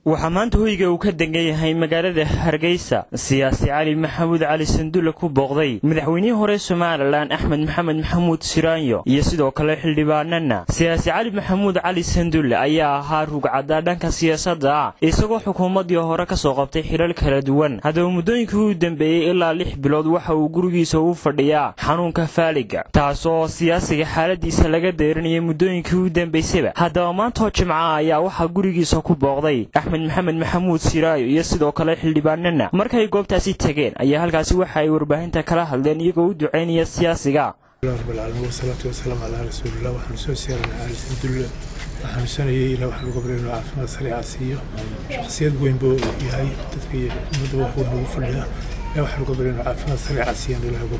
waxaa maanta hoyga uu ka degan yahay magaalada hargeysa siyaasi cali maxamuud cali sandulle ku booqday madaxweynihii hore somalilan axmed maxamed maxamuud siraanyo iyo sidoo kale xildhibaanana siyaasi cali maxamuud cali sandulle ayaa ahaa rugcadda dhanka siyaasadda ah isagoo xukuumaddii hore ka soo qabtay xilal kala duwan haddaba muddooyinkii u dambeeyey ilaa lix bilood waxa uu gurigiisa u fadhiyaa xanuunka faaliga taasoo siyaasiga xaaladiisa laga deerinayay muddooyinkii u dambaysaba haddaba maantoo jimca ayaa waxaa gurigiisa ku booqday axmed maxamed maxamuud siraayo iyo sidoo kale xildhibaanana markay goobtaasi tegeen ayaa halkaasi waxa ay warbaahinta kala hadleen iyagoo u ducaynaya siyaasiga rabbilcaalamiin wasalaatu wasalaamu calaa rasuulillah waxaanu soo siyaaranay cali sandulle waxaanu sanayay ilaa waxaan uga baryay inuu caafimaad sariica siiyo shakhsiyad weyn buu yahay dadka iyo ummadda wax weyn ugu fadhiya ilaa waxaan uga baryay inuu caafimaad sariica siiyaan ilaah uga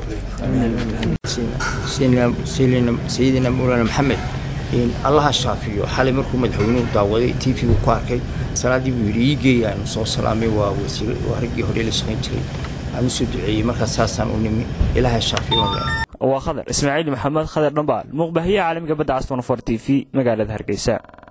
baryayna sayidina mawlana maxamed allaha shaafiyo xalay markuu madaxweynuhu daawaday t v uu ku arkay salaadii buu yidhi ii geeya aanu soo salaamay waa wasiir waa raggii hore la shaqayn jiray aan u soo duceeyey markaas saasaan u nimi ilaaha shaafiyo waa khadar ismaaciil maxamed khadar dhambaal muuqbahiyaha caalamiga badda caston for t v magaalada hargeysa